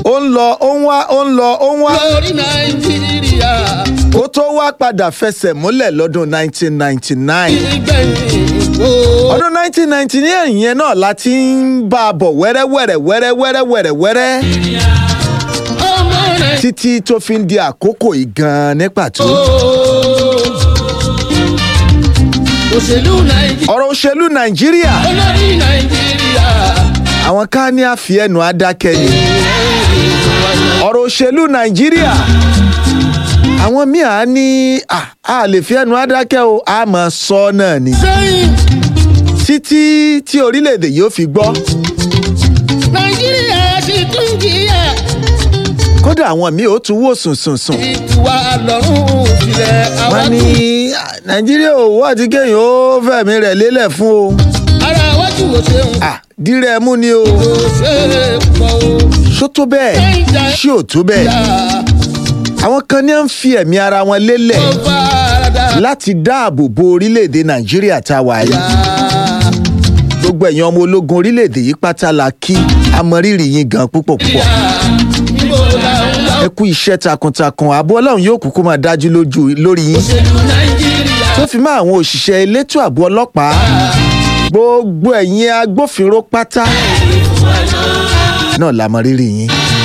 ó ń lọ ó ń wá ó ń lọ ó ń wá lórí nàìjíríà ó tó wá padà fẹsẹ̀ múlẹ̀ lọ́dún 1999 ìgbẹ̀yìn o. ọdún 1999 yẹn náà la ti ń bá a bọ̀ wẹ́rẹ́wẹ́rẹ́ wẹ́rẹ́wẹ́rẹ́ wẹ́rẹ́wẹ́rẹ́ ọmọ rẹ̀ títí tó fi ń di àkókò yìí gan-an ní pàtó. òṣèlú nàìjíríà ọ̀rọ̀ òṣèlú nàìjíríà olórí nàìjíríà àwọn ká ní àfi ẹnu adákẹ́ ni ọ̀rọ̀ òṣèlú nàìjíríà àwọn míì á ní à á lè fi ẹnu adákẹ́ o á máa sọ ọ́ náà ni sẹ́yìn títí tí orílẹ̀-èdè yóò fi gbọ́ nàìjíríà sì tún jìyà kódà àwọn míì ó tún wò sùn sùn sùn ìtura lọ́rùn sílẹ̀ àwa wọ́n ní tún "Ah, nàìjíríà ò wá ti kéèyàn ó fẹ̀mí rẹ̀ lélẹ̀ fún o ara wájú ò ṣeun à dírẹ̀ mú ni o kò ṣe é pọ̀ o. ṣó tó bẹ́ẹ̀ ṣé ò tó bẹ́ẹ̀ àwọn kan ní à ń fi ẹ̀mí ara wọn lélẹ̀ ó farada láti dáàbò bo orílẹ̀-èdè nàìjíríà tá a wà yìí gbogbo ẹ̀yin ọmọ ológun orílẹ̀-èdè yìí pátá la kí amọ̀rírì yín gan púpọ̀ púpọ̀ níbo la ń lọ ẹ kú iṣẹ́ takuntakun ààbò ọlọ́run yóò kúkú máa dájú lójú lórí yín òṣèlú nàìjíríà tó fi mọ́ àwọn òṣìṣẹ́ elétò ààbò ọlọ́pàá gbogbo ẹ̀yin agbófinró pátá náà la mọ rírì yín.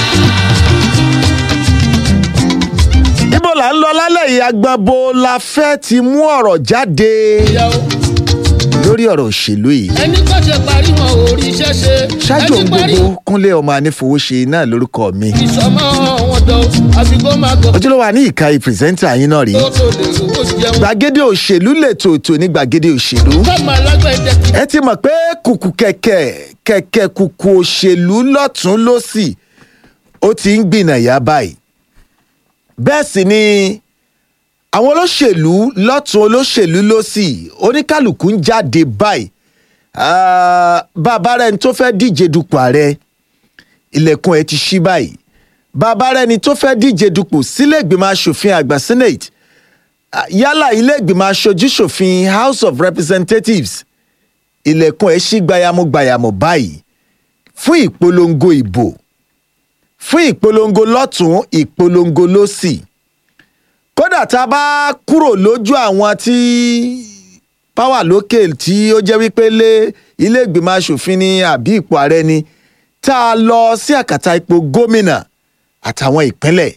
ibo là ń lọ lálẹ́ yìí agbọ̀nbo la fẹ́ ti mú ọ̀rọ̀ jáde ìyàwó lórí ọ̀rọ̀ òṣèlú yìí. ẹni kò ṣe parí wọn ò rí iṣẹ́ ṣe ṣáájú ẹni ohun parí gbogbo kúnlé ọmọ anífowóṣe náà lórúkọ mi ìsọmọ wọn dán àfikún máa gọ ojúlówó àní ìkàyè pírẹsẹ́ńtà yín náà rí tó tó lè rówó jẹun gbàgede òṣèlú lètò ètò ní gbàgede òṣèlú fọmọ alágbẹ̀dẹ ti ẹ ti mọ̀ pé kùkù kẹ̀kẹ́ kẹ̀kẹ́ kùkù òṣèlú lọ́tún lọ́sì ó ti ń gbìnàyà báyìí bẹ́ẹ̀ sì ni àwọn olóṣèlú lọ́tún olóṣèlú lọ́sì oníkálukú ń jáde báyìí Ah, bàbá rẹ̀ ní tó fẹ́ díje dupò ààrẹ ilẹ̀kùn ẹ̀ ti ṣí báyìí bàbá rẹ̀ ní tó fẹ́ díje dupò sílé ìgbìmọ̀ asòfin àgbà senate Ah, yálà ilé ìgbìmọ̀ aṣojú-ṣòfin house of representatives ilẹ̀kùn ẹ̀ ṣí gbayamugbayamù báyìí fún ìpolongo ìbò fún ìpolongo lọ́tún ìpolongo lọ́sì kódà tá a bá kúrò lójú àwọn tí power lókè tí ó jẹ́ wípé lé ilé ìgbìmọ̀ asòfin ní àbí ipò ààrẹ ni tá a lọ sí àkàtà ipò gómìnà àtàwọn ìpínlẹ̀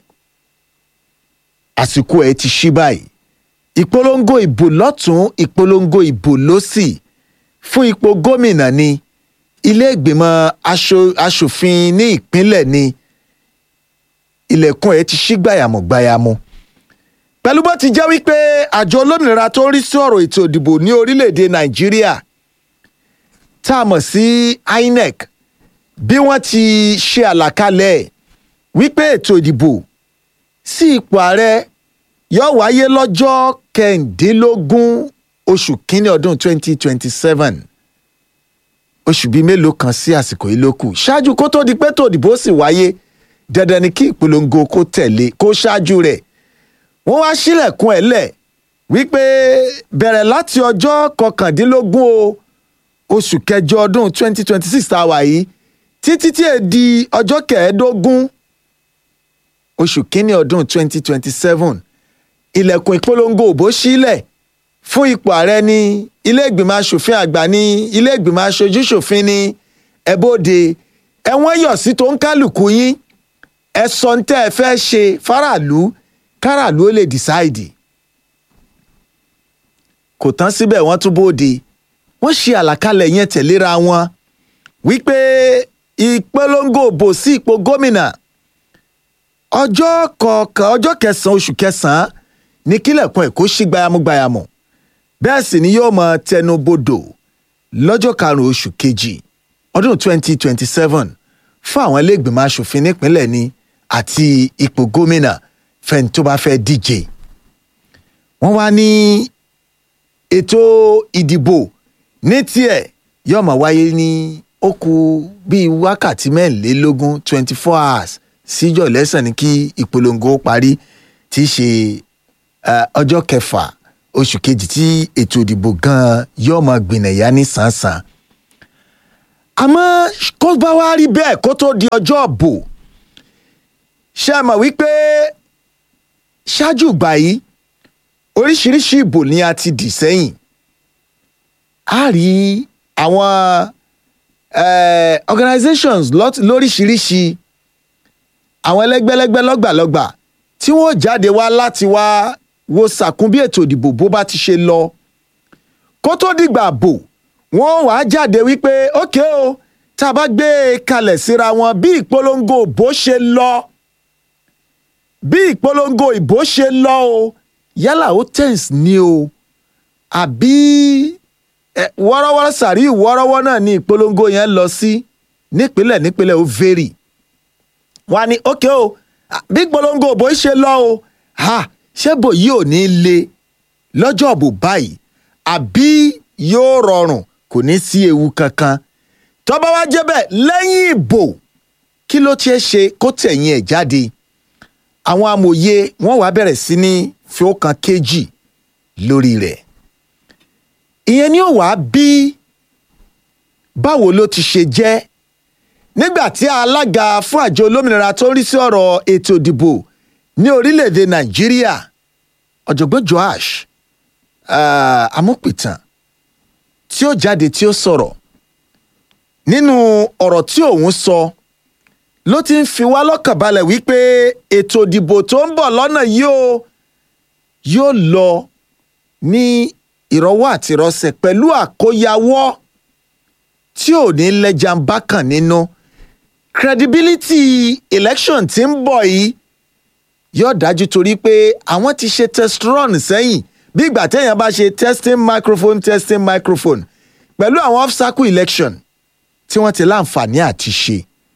àsìkò ẹ̀ ti ṣí báyìí ìpolongo ìbò lọ́tún ìpolongo ìbò lọ́sì fún ipò gómìnà ni ilé ìgbìmọ̀ aṣo- aṣòfin ní ìpínlẹ̀ ni ilẹ̀kùn ẹ̀ ti ṣí gbàyàmùgbàyàmù pẹ̀lú bó ti jẹ́ wípé àjọ olómìnira tó ń rí sí ọ̀rọ̀ ètò ìdìbò ní orílẹ̀-èdè nàìjíríà tá a mọ̀ sí inec bí wọ́n ti ṣe àlàkalẹ̀ ẹ̀ wípé ètò ìdìbò sí ipò ààrẹ yóò wáyé lọ́jọ́ kẹrìndínlógún oṣù kínní ọdún 2027 oṣù bíi mélòó kan sí àsìkò yìí ló kù ṣáájú kó tó di pé tó ìdìbò sì wáyé dandan ni kí ìpolongo kó tẹ̀lé kó ṣáájú rẹ̀ wọ́n wá sílẹ̀kùn ẹ̀ lẹ̀ wípé bẹ̀rẹ̀ láti ọjọ́ kọkàndínlógún o oṣù kẹjọ ọdún 2026 tá a wà yìí títí tí è di ọjọ́ kẹẹ̀ẹ́dógún oṣù kínní ọdún 2027 ilẹ̀kùn ìpolongo òbó sílẹ̀ fún ipò ààrẹ ní ilé ìgbìmọ̀ asòfin àgbà ní ilé ìgbìmọ̀ aṣojú ṣòfin ní ẹ̀bọ́dẹ ẹ̀wọ̀n yọ̀ sí tó ń kálukú yín ẹ sọ ń tẹ́ ẹ fẹ́ ṣe faraàlú káràlú ó lè dìsáìdì kò tán síbẹ̀ wọ́n tún bóde wọ́n ṣe àlàkalẹ̀ yẹn tẹ̀léra wọn wípé ìpolongo òbò sí ipò gómìnà ọjọ́ kọ̀ọ̀kan ọjọ́ kẹsàn-án oṣù kẹsàn-án ní kílẹ̀kùn ẹ̀ kó ṣí gbayamugbayamu bẹ́ẹ̀ sì ni yóò máa tẹnu bodò lọ́jọ́ karùn-ún oṣù kejì ọdún 2027 fún àwọn iléègbìmọ̀ asòfin nípínlẹ̀ ni àti ipò gómìnà fẹ́ni tó bá fẹ́ díje. wọ́n wá ní ètò ìdìbò ní tiẹ̀ yóò máa wáyé ní ó kù bíi wákàtí mẹ́rìnlélógún twenty four hours síjọ́ lẹ́sàn ní kí ìpolongo parí tí í ṣe eh, ọjọ́ kẹfà oṣù kejì tí ètò ìdìbò gan-an yóò máa gbìnàyà ní sàn-sàn. àmọ́ kó bá wá rí bẹ́ẹ̀ kó tó di ọjọ́ ọ̀bò ṣe mọ̀ wípé ṣáájú ìgbà yìí oríṣiríṣi ìbò ni a ti dì sẹ́yìn a rí àwọn eh, organizations lot- lóríṣiríṣi àwọn ẹlẹ́gbẹ́lẹ́gbẹ́ lọ́gbàlọ́gbà tí wọ́n jáde wá láti wá wo sàkún bí ètò ìdìbò bó bá ti ṣe lọ kó tó dìgbà bò wọ́n wàá jáde wípé ókè o tá a bá gbé e kalẹ̀ síra wọn bí ìpolongo ìbò ṣe lọ bí ìpolongo ìbò ṣe lọ o yálà ó tens ni o àbí ẹ, wọ́rọ́wọ́rọ́ sàrí wọ́rọ́wọ́ náà ni ìpolongo yẹn lọ sí nípínlẹ̀ nípínlẹ̀ ó vary wọ́n á ní ókè o à, bí ìpolongo ìbò ṣe lọ o ha ṣé bò yìí ò ní le lọ́jọ́ ìbò báyìí àbí yóò rọrùn kò ní sí ewu kankan tó bá wá jẹ́ bẹ́ẹ̀ lẹ́yìn ìbò kí ló tiẹ̀ ṣe kó tẹ̀yìn ẹ̀ jáde àwọn amòye wọn wàá bẹ̀rẹ̀ sí ní fi ó kan kéjì lórí rẹ̀ ìyẹn ni ó wàá bí báwo ló ti ṣe jẹ́ nígbà tí alága fún àjọ olómìnira tó ń rí sí ọ̀rọ̀ ètò ìdìbò ní orílẹ̀-èdè nàìjíríà ọ̀jọ̀gbọ́n joash uh, amúpìtàn tí ó jáde tí ó sọ̀rọ̀ nínú ọ̀rọ̀ tí òun sọ ló ti ń fi wá lọ́kàn balẹ̀ wípé ètò ìdìbò tó ń bọ̀ lọ́nà yìí ó yóò lọ ní ìrọwọ́ àti ìrọsẹ̀ pẹ̀lú àkóyawọ́ tí ò ní lẹ́jà ń bá kàn nínú credibility election tí ń bọ̀ yìí yóò dájú torí pé àwọn ti ṣe test run sẹ́yìn bí ìgbà téèyàn bá ṣe testing microphone testing microphone pẹ̀lú àwọn off cycle election tí wọ́n ti láǹfààní àti ṣe.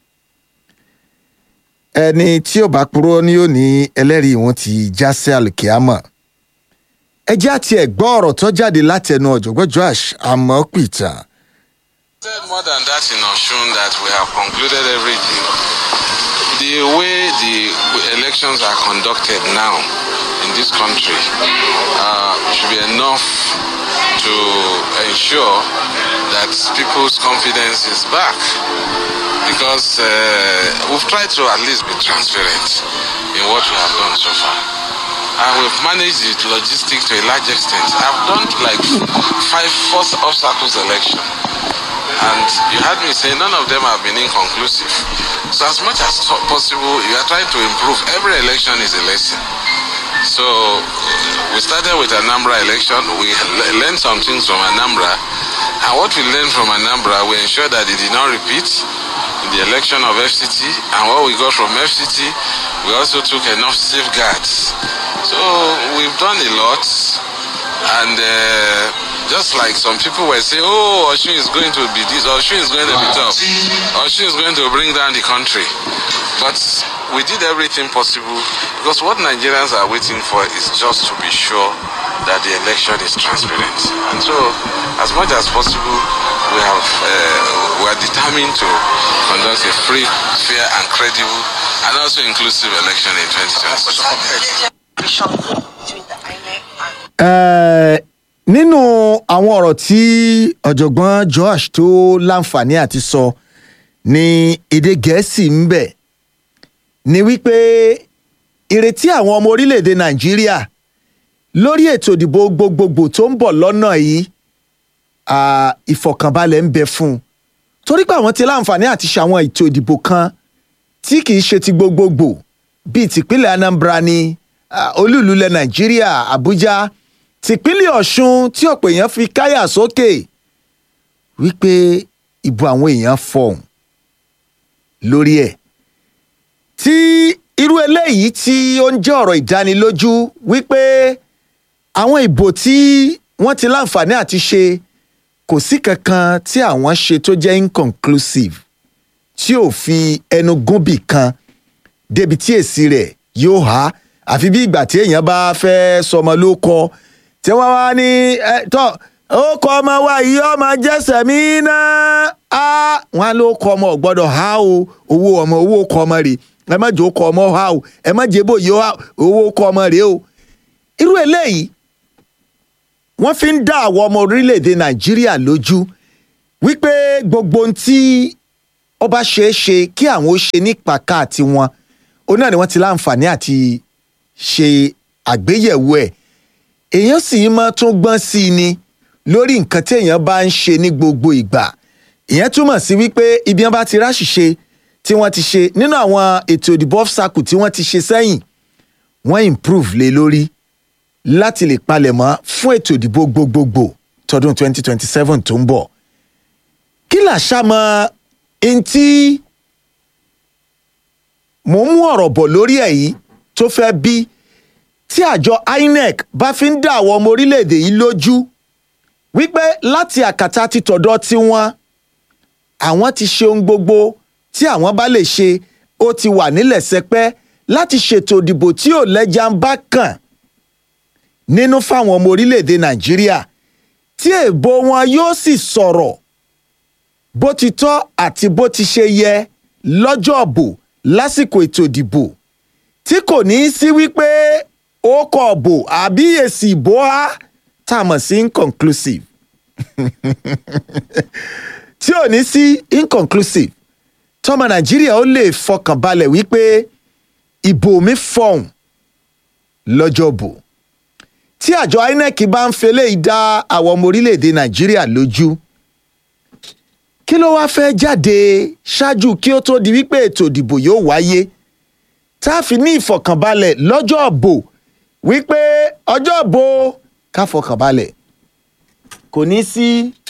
ẹni tí ò bá purọ́ ni yóò ní ẹlẹ́rìí wọn ti já sí alùkìámọ̀. ẹ jẹ́ àti ẹ̀gbọ́ ọ̀rọ̀ tó jáde látẹnu ọ̀jọ̀gbọ́n joash amọ̀pìtàn. said more than that in Oshun that we have concluded everything. The way the elections are conducted now in this country uh, should be enough to ensure that people's confidence is back. Because uh, we've tried to at least be transparent in what we have done so far. And we've managed the logistics to a large extent. I've done like five, four obstacles election and you heard me say none of them have been inconclusive. So as much as so- possible, you are trying to improve. Every election is a lesson. So uh, we started with Anambra election. We le- learned some things from Anambra, and what we learned from Anambra, we ensure that it did not repeat in the election of FCT. And what we got from FCT, we also took enough safeguards. So we've done a lot, and. Uh, just like some people were saying, oh, Oshun is going to be this, Oshun is going to be tough, Oshun is going to bring down the country. But we did everything possible because what Nigerians are waiting for is just to be sure that the election is transparent. And so, as much as possible, we have uh, we are determined to conduct a free, fair, and credible, and also inclusive election in 2026. Eh, nínú àwọn ọ̀rọ̀ tí ọ̀jọ̀gbọ́n joash tó láǹfààní àti sọ ní èdè gẹ̀ẹ́sì ń bẹ̀ ni wípé ìrètí àwọn ọmọ orílẹ̀-èdè nàìjíríà lórí ètò ìdìbò gbogbogbò tó ń bọ̀ lọ́nà yìí ah, ìfọ̀kànbalẹ̀ ń bẹ fún un torí pé àwọn ti láǹfààní àti ṣe àwọn ètò ìdìbò kan tí kì í ṣe ti gbogbogbò bíi tìpínlẹ̀ anambra ní ah, olúùlú ilẹ̀ nàìjíríà àbújá tìpínlẹ̀ ọ̀ṣun tí ọ̀pọ̀ èèyàn fi káyà sókè wípé ìbò àwọn èèyàn fọ̀hún lórí ẹ̀ tí irú eléyìí tí ó ń jẹ́ ọ̀rọ̀ ìdánilójú wípé àwọn ìbò tí wọ́n ti láǹfààní àti ṣe kò sí kankan tí àwọn ṣe tó jẹ́ inconclusive tí ò fi ẹnu gúnbì kan débi tí èsì rẹ̀ yóò há àfi bí ìgbà tí èèyàn bá fẹ́ sọmọ ló kọ tí wọ́n wá ní ẹ tọ́ ó kọ ọmọ wa yìí ọmọ jẹ́sẹ̀ mí náà á wọn ló kọ ọmọ ò gbọ́dọ̀ há o owó ọmọ owó kọ ọmọ rè ẹ má jẹ́ ó kọ ọmọ há o ẹ má jẹ́ bò yìí owó kọ ọmọ rè o irú eléyìí wọ́n fi ń dá àwọn ọmọ orílẹ̀-èdè nàìjíríà lójú wípé gbogbo ohun tí ó bá ṣeé ṣe kí àwọn ó ṣe ní pàkà tiwọn ó òun náà ni wọ́n ti láǹfààní àti ṣe àgbéyẹ̀wò ẹ̀ èèyàn sì máa tún gbọ́n sí i ni lórí nǹkan tí èèyàn bá ń ṣe ní gbogbo ìgbà ìyẹn túmọ̀ sí wípé ibi wọn bá ti ráṣìṣe tí wọ́n ti ṣe nínú àwọn ètò ìdìbò ọ́fṣàkù tí wọ́n ti ṣe sẹ́yìn wọ́n improve lé lórí láti lè palẹ̀mọ́ fún ètò ìdìbò gbogbogbò tọdún 2027 tó ń bọ̀ kí làṣà mọ ntí mò ń mú ọ̀rọ̀ bọ̀ lórí ẹ̀ yìí tó fẹ́ bí tí àjọ INEC bá fi ń dá àwọn ọmọ orílẹ̀-èdè yìí lójú wípé láti àkàtà ti tọ̀dọ̀ tiwọn àwọn ti ṣe ohun gbogbo tí àwọn bá lè ṣe ó ti wà nílẹ̀ sẹpẹ́ láti ṣètò ìdìbò tí ò lẹ́jà ń bá kàn nínú fáwọn ọmọ orílẹ̀-èdè Nàìjíríà tí èèbò wọn yóò sì sọ̀rọ̀ bó ti tọ́ àti bó ti ṣe yẹ lọ́jọ́ ọ̀bù lásìkò ètò ìdìbò tí kò ní í sí wípé ó kọ ọ̀bò àbí èsì ìbò á tá a mọ̀ sí inconclusive tí ò ní sí inconclusive tọmọ Nàìjíríà ó lè fọkàn balẹ̀ wípé ìbò mi fọhùn lọ́jọ́ bò tí àjọ INEC bá ń fẹlẹ́ ìdá àwọn ọmọ orílẹ̀-èdè Nàìjíríà lójú kí ló wáá fẹ́ jáde ṣáájú kí ó tó di wípé ètò ìdìbò yóò wáyé tá a fi ní ìfọ̀kànbalẹ̀ lọ́jọ́ ìbò wípé ọjọ́ ìbò ká fọkànbalẹ̀ kò ní sí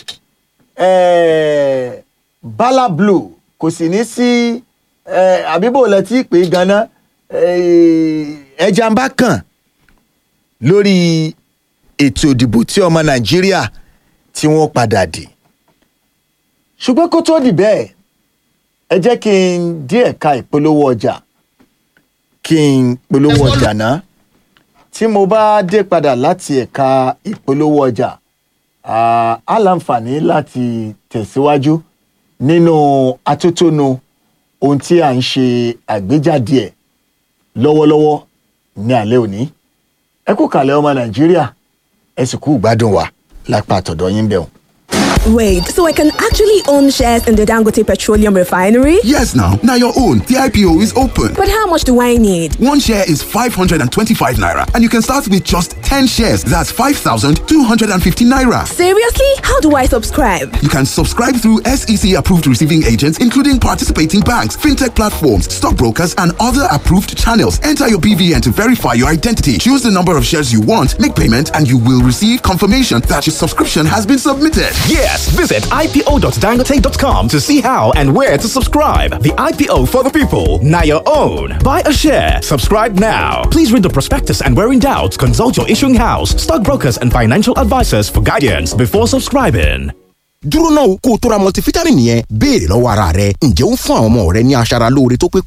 eh, bala blue kò sì ní sí eh, àbíbò lẹ́tí pé ganan eh, ẹja ń bá kàn lórí ètò ìdìbò tí ọmọ Nàìjíríà tí wọ́n padà dì ṣùgbọ́n kó tó di bẹ́ẹ̀ ẹ jẹ́ kí n dí ẹ̀ka ìpolówó ọjà kí n polówó ọjà náà tí mo bá dé padà láti ẹ̀ka ìpolówó ọjà ah, á láǹfààní láti tẹ̀síwájú nínú atótónu ohun tí à ń ṣe àgbéjáde ẹ̀ lọ́wọ́lọ́wọ́ ní alẹ́ òní ẹ kú kàlẹ̀ ọmọ Nàìjíríà ẹ sì kú ìgbádùn wa lápá àtọ̀dọ̀ yín bẹ̀rù. Wait, so I can actually own shares in the Dangote Petroleum Refinery? Yes, now. Now your own. The IPO is open. But how much do I need? One share is 525 naira, and you can start with just 10 shares. That's 5,250 naira. Seriously? How do I subscribe? You can subscribe through SEC approved receiving agents, including participating banks, fintech platforms, stockbrokers, and other approved channels. Enter your BVN to verify your identity. Choose the number of shares you want, make payment, and you will receive confirmation that your subscription has been submitted. Yes, visit ipo.dangote.com to see how and where to subscribe. The IPO for the people, now your own. Buy a share, subscribe now. Please read the prospectus and where in doubt, consult your issuing house, stockbrokers, and financial advisors for guidance before subscribing. dúró náà kó o tó ra multivitamin yẹn béèrè lọ́wọ́ ara rẹ ǹjẹ́ ó ń fún àwọn ọmọ rẹ ní aṣara lóore tó pé